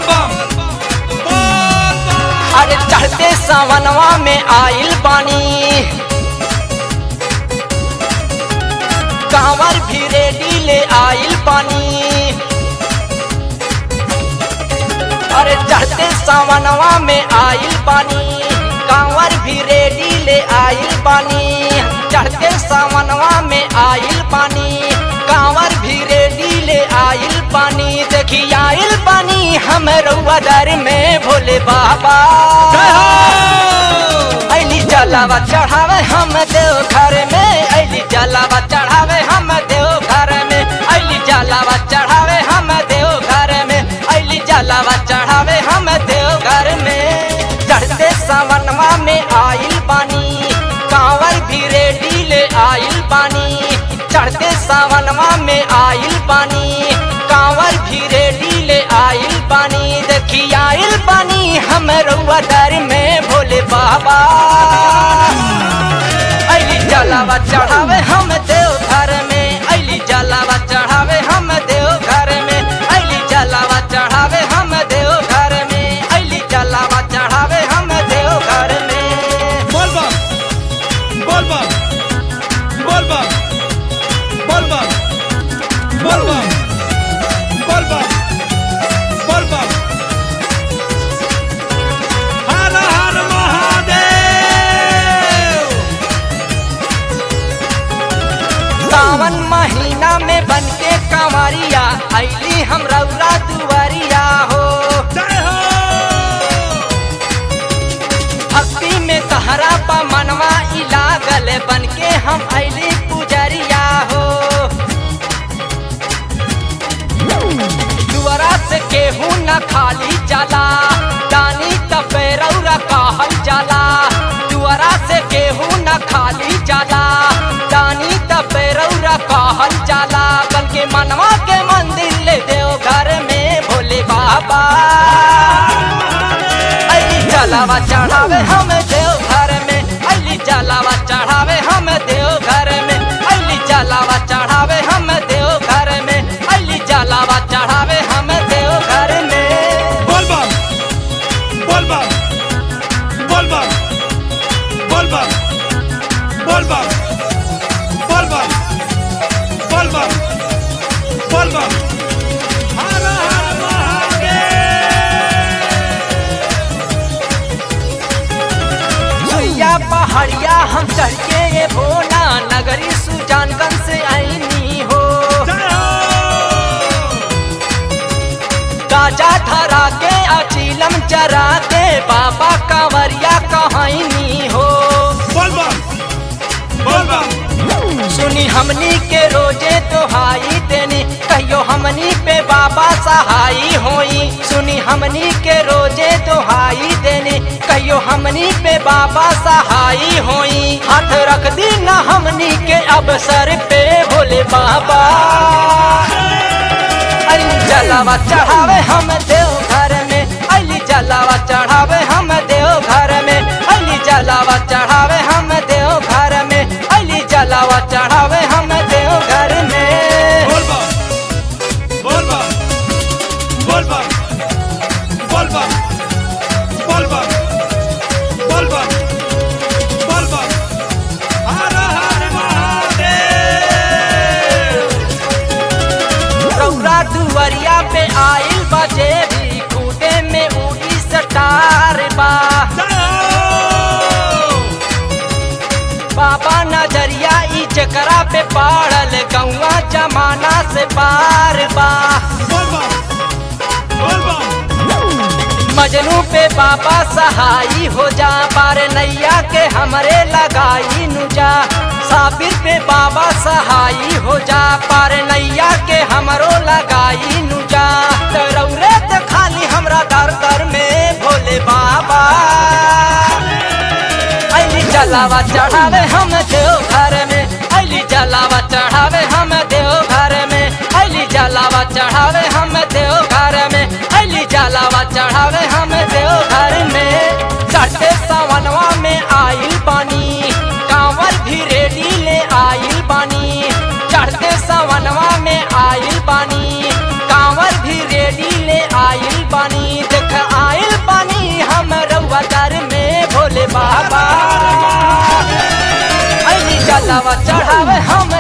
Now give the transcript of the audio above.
बम बोल बम अरे चढ़ते सावनवा में आइल पानी कांवर भी रेडी ले आइल पानी अरे चढ़ते सावनवा में आइल पानी कांवर भी रेडी ले आइल पानी चढ़ते सावनवा में आइल पानी कांवर भी रेडी ले आइल पानी देखी आइल पानी हम रउआ दर में भोले बाबा जय हो ऐली जलावा चढ़ावे हम देव घर में ऐली जलावा चढ़ावे हम देव घर में ऐली जलावा चढ़ावे हम देव घर में ऐली जलावा चढ़ावे हम देव घर में चढ़ते सावनवा में आइल पानी कांवर भी रेडी ले आइल पानी चढ़ते सावनवा में आइल पानी कांवर भी रेडी ले आइल पानी देखी आइल पानी हम रउआ दर में भोले बाबा ऐली जलावा चढ़ावे हम देव घर में ऐली जलावा चढ़ावे हम देव घर में ऐली जलावा चढ़ावे हम देव घर में ऐली जलावा चढ़ावे हम देव घर में बोल बम बोल बम बोल बम बोल बम बोल बम बोल बम बोल बम हर हर महादेव सावन महीना में बन के कंवरिया ऐली हम रउरा दुआरिया हो जय हो भक्ति में तहरा पा मनवा ई लागल बन के हम ऐली पुजरिया हो दुआरा से केहू न खाली जाला दानी तपे रौरा कहल जाला दुआरा से केहू न खाली जाला दानी तपे रौरा कहल जाला बल्कि मनवा के मंदिर ले देव घर में भोले बाबा अली जलावा चढ़ावे हम देव घर में अली जलावा चढ़ावे हम देव घर में अली जलावा चढ़ावे हम देव घर में अली जलावा चढ़ावे हम देव घर में बोल बम बोल बम बोल बम बोल बम बोल बम बोल बम बोल बम बोल बम हर हर महादेव सुइया पहाड़िया हम चढ़ के ये भोला नगरी सुजानगंज से आईनी हो जय हो गाजा धरा के अचीलम चरा के बाबा कांवरिया कहानी हो बोल बम बोल बम सुनी हमनी के रोजे तोहाई देनी कहियो हमनी पे बाबा सहाई होई सुनी हमनी के रोजे तोहाई देनी कहियो हमनी पे बाबा सहाई होई हाथ रख दी ना हमनी के अवसर पे भोले बाबा अली जलावा चढ़ावे हम देव घर में अली जलावा चढ़ावे हम देव घर में अली जलावा चढ़ावे हम देव घर में अली जलावा चढ़ावे हम देव घर में बोल बम बोल बम बोल बम बोल बम बोल बम बोल बम बोल बम हर हर महादेव रौरा दुवरिया पे आइल बजे भी खूटे में उड़ी सटार बा जय हो बाबा नजरिया ई चकरा पे पाड़ल गौवा जमाना से पार बा बोल बम बोल बम मजनू पे बाबा सहाई हो जा पार नैया के हमरे लगाई नुजा साबिर पे बाबा सहाई हो जा पार नैया के हमरो लगाई नुजा तो रौरे तो खाली हमरा दर दर में भोले बाबा अली जलावा चढ़ावे हम देव घर में अली जलावा चढ़ावे हम देव घर में अली जलावा चढ़ावे हम देव घर में अली जलावा चढ़ावे हम देव घर में चढ़ते सावनवा में आइल पानी कांवर भी रेडी ले आइल पानी चढ़ते सावनवा में आइल पानी कांवर भी रेडी ले आइल पानी जलावा चढ़ावे हम